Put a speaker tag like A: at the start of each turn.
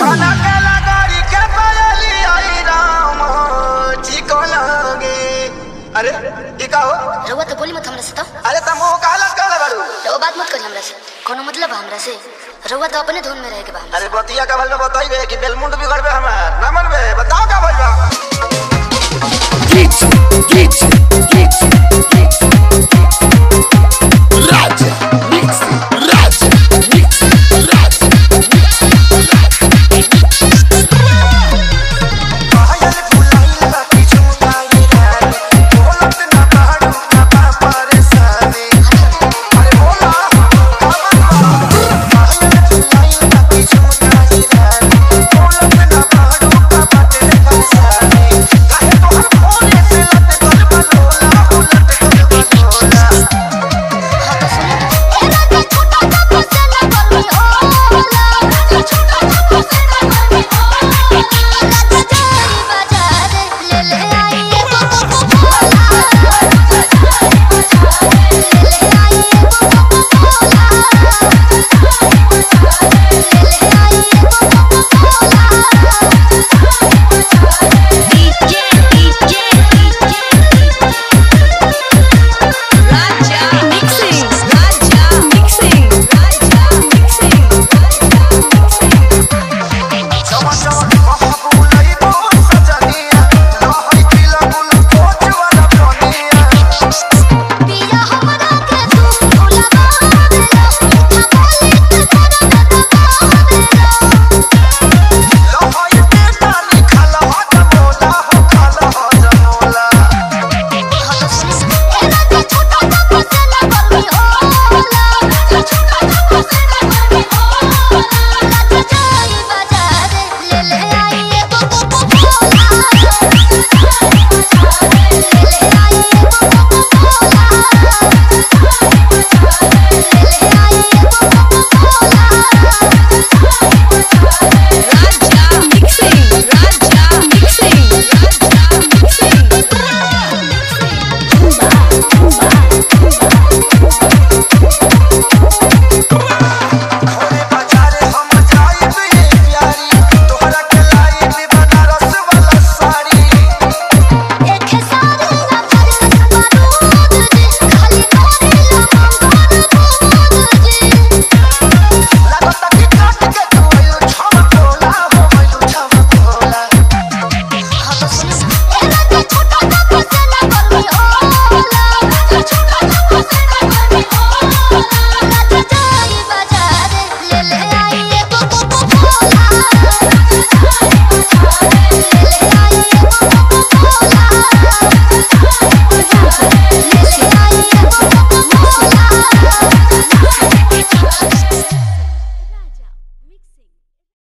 A: छनकेला गाड़ी के पायली आई राम चिको लगे अरे ई का हो
B: रउआ तो बोली मत हमरा से तो
A: अरे त मुंह काला काला बाड़ू
B: रउआ बात मत करी हमरा से कोनो मतलब बा हमरा से रउआ तो अपने धुन में रहे के बा हमरा
A: अरे बतिया का भल में बताइबे कि बेलमुंड बिगड़बे हमार ना मनबे बताओ का भइल बा
C: Geeks, geeks, geeks, geeks.